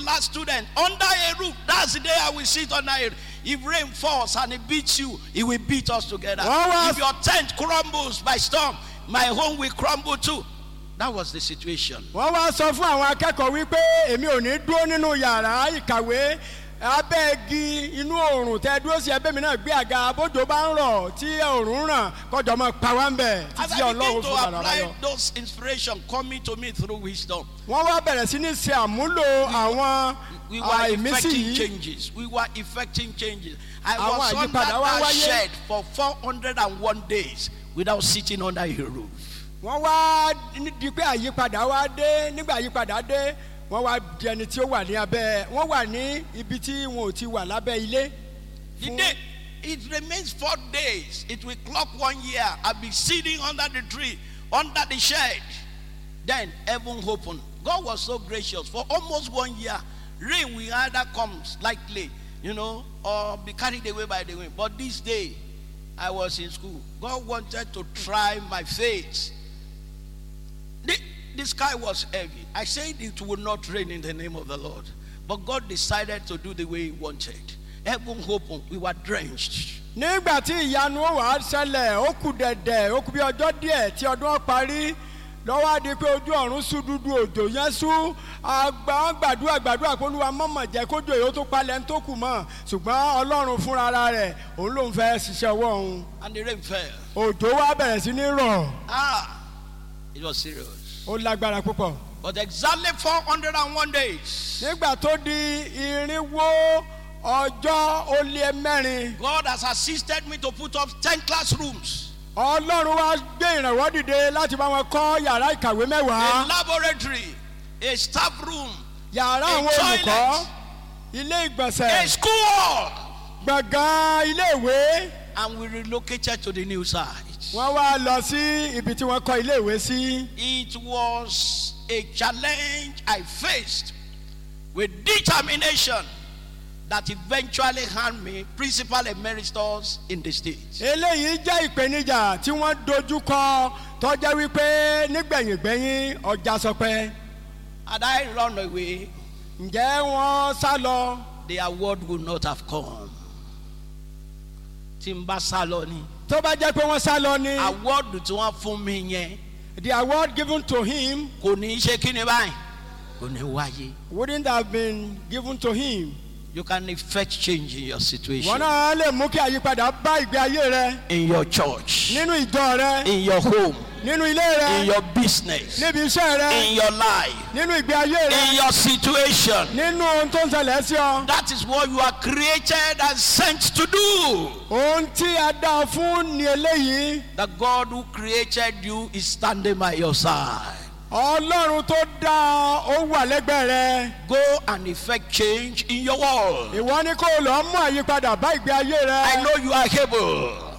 class student under a roof. That's the day I will sit under a roof. If rain falls and it beats you, it will beat us together. What was- If your tent crumbles by storm, my home will crumble too. That was the situation. wọ́n wá sọ fún àwọn akẹ́kọ̀ọ́ wípé èmi ò ní dúró nínú yàrá ìkàwé abẹ́ igi inú oòrùn tẹ dúró sí ẹbẹ́ mi náà gbé àga bójú bá ń rọ̀ tí oòrùn ń ràn kọjọ́ mọ́ pa wá ń bẹ̀ As títí I begin ọlọ́run to fún bàrà apply láyọ̀. those inspiration coming to me through wisdom, wọ́n wá bẹ̀rẹ̀ sí ní ṣe àmúlò àwọn we were àìmísí effecting yìí changes. We were effecting changes. I Àwọn was under àyípadà wá that wáyé. shed for 401 days without sitting under a roof. wọ́n wá ní- di pé àyípadà wá dé nígbà àyípadà dé wọ́n wá di ẹni tí ó wà ní abẹ́ wọ́n wà ní ibi tí wọn ò ti wà lábẹ́ ilé. The Fún- day, it remains four days. It will clock one year. I'll be sitting under the tree, under the shed. Then heaven opened. God was so gracious. For almost one year, rain will either come slightly, you know, or be carried away by the wind. But this day, I was in school. God wanted to try my faith. The, the sky was heavy. I said it would not rain in the name of the Lord. But God decided to do the way He wanted. Heaven opened. We were drenched. nígbà tí ìyanu ó wàá ṣẹlẹ̀ ó kù dẹ̀dẹ̀ ó kù bí ọjọ́ díẹ̀ tí ọdún ó parí lọ́wọ́ á di pé ojú ọ̀run sú dúdú òjò yẹn sú àgbà gbàdúrà gbàdúrà pé olúwa mọ̀mọ̀ jẹ́ kójú èyí ó tó palẹ̀ ń tó kù mọ́ ṣùgbọ́n ọlọ́run fúnra ara rẹ̀ òun ló ń fẹ́ ṣiṣẹ́ ọwọ́ òun And the rain fell. òjò wá bẹ̀rẹ̀ sí ní rọ̀ Ah, it was serious. ó lágbára púpọ̀ But exactly 401 days, nígbà tó di irinwó ọjọ́ ó lé mẹ́rin God has assisted me to put up 10 classrooms, ọlọ́run wá gbé ìrànwọ́ dìde láti bá wọn kọ́ yàrá ìkàwé a mẹ́wàá. laboratory, a staff room, yàrá A àwọn olùkọ́ toilet. ilé a ìgbọ̀nsẹ̀ school hall. gbọ̀ngàn ilé ìwé And we relocated to the new site. wọ́n wá lọ sí ibi tí wọ́n kọ́ ilé ìwé sí. It was a challenge I faced with determination that eventually earned me principal emeritus in the state. eléyìí jẹ́ ìpèníjà tí wọ́n dojú kọ tọ́jẹ́ wípé nígbẹ̀yìngbẹ̀yìn ọjà sọpẹ́ Had I run away, ǹjẹ́ wọ́n sá lọ the award would not have come. Tí n bá sá lọ ni, tó bá jẹ́ pé wọ́n sá lọ ni award tí wọ́n fún mi yẹn the award given to him kò ní í ṣe kí ni báyìí, kò ní wáyé. wouldn't have been given to him. You can effect change in your situation, wọ́n náà lè mú kí àyípadà bá ìgbé ayé rẹ in your church, nínú ìjọ rẹ in your home, nínú ilé rẹ in your business, níbi iṣẹ́ rẹ. in your life, nínú ìgbé ayé in rẹ your situation. nínú ohun tó ń ṣẹlẹ̀ sí ọ That is what you are created and sent to do. ohun tí a dá ọ fún ni eléyìí The God who created you is standing by your side. ọlọ́run tó dá ọ ó wà lẹ́gbẹ̀ẹ́ rẹ Go and effect change in your world. ìwọ ni kó o lọ mú àyípadà bá ìgbé ayé rẹ I know you are able.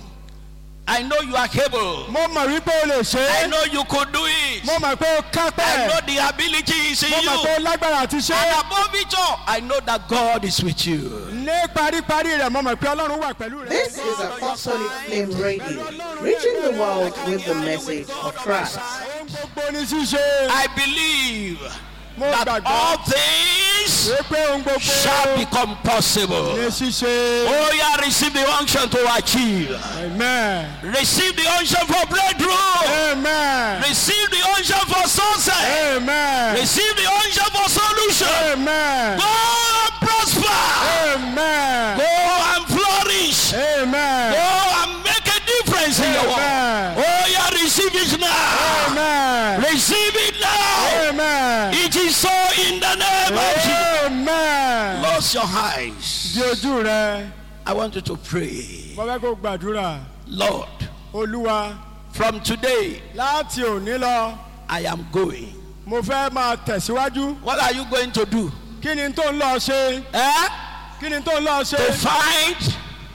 I know you are able. mo mọ̀ wípé o lè ṣe I é know you could do it. mo mọ̀ pé o I kápẹ́ know the ability is in mo mọ̀ pé o you. lágbára àti ṣe é And above it all, I know that God is with you. ní paríparí rẹ̀ mo mọ̀ pé ọlọ́run wà pẹ̀lú rẹ. This is Apostolic Flame Radio, reaching the world with the message of Christ. ohun gbogbo ní ṣíṣe I believe mo that gbàgbọ́ all things wípé ohun gbogbo shall become possible. ní ṣíṣe Oh, yeah, receive the unction to achieve. amen Receive the unction for breakthrough. amen Receive the unction for sunset. amen Receive the unction for solution. amen Go and prosper. amen Go and flourish. amen. Go and make a difference in your world. Amen. Oh, yeah, receive it now. Amen. Receive it now. Amen. It is so in the name of Jesus. Amen. Close your eyes. Di ojú rẹ, I want you to pray. mo fẹ́ kó gbàdúrà. Lord, Olúwa, from today, láti òní lọ, I am going. mo fẹ́ máa tẹ̀síwájú. What are you going to do? Kí ni tó ń lọ ṣe? Eh? Kí ni tó ń lọ ṣe? To find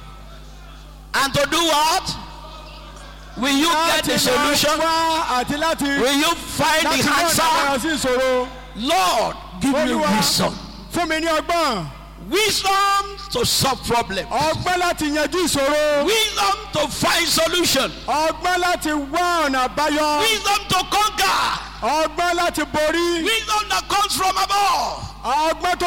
and to do what? Will you get the Láti solution? máa wá àti láti Will you find láti the wá answer? ìdára sí ìṣòro. Lord, give me Olúwa. wisdom. Fún mi ní ọgbọ́n. Wisdom to solve problems. Ọgbọ́n láti yanjú ìṣòro. Wisdom to find solution. Ọgbọ́n láti wá ọ̀nà àbáyọ. Wisdom to conquer. Ọgbọ́n láti borí. Wisdom that comes from above. Ọgbọ́n tó